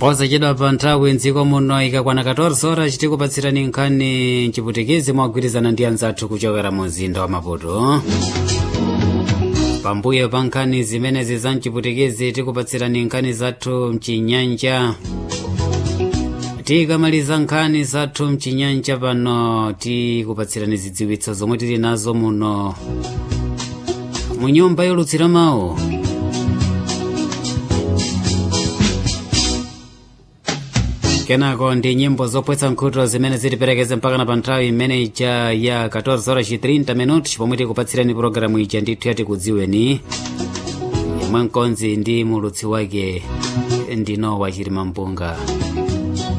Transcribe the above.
posachedwa pa nthawi mdziko muno ikakwana 14 horas tikupatsirani nkhani mchiputikezi mogwirizana ndi anzathu kuchokera mu mzinda wa maputo pambuyo pa nkhani zimenezi za mchiputikezi tikupatsirani nkhani zathu mchinyanja tikamaliza nkhani zathu mchinyanja pano tikupatsirani zidziwitso zomwe tili nazo muno mu nyumba yolutsira mawu kenako ndi nyimbo zopwetsa nkhutu zimene zitiperekeze mpakana pa nthawi imene ija ya 14 horas 30 minuti pomwe tikupatsirani pologalamu ija ndithu yati kudziweni yomwe mkonzi ndi mulutsi wake ndino wachilima mpunga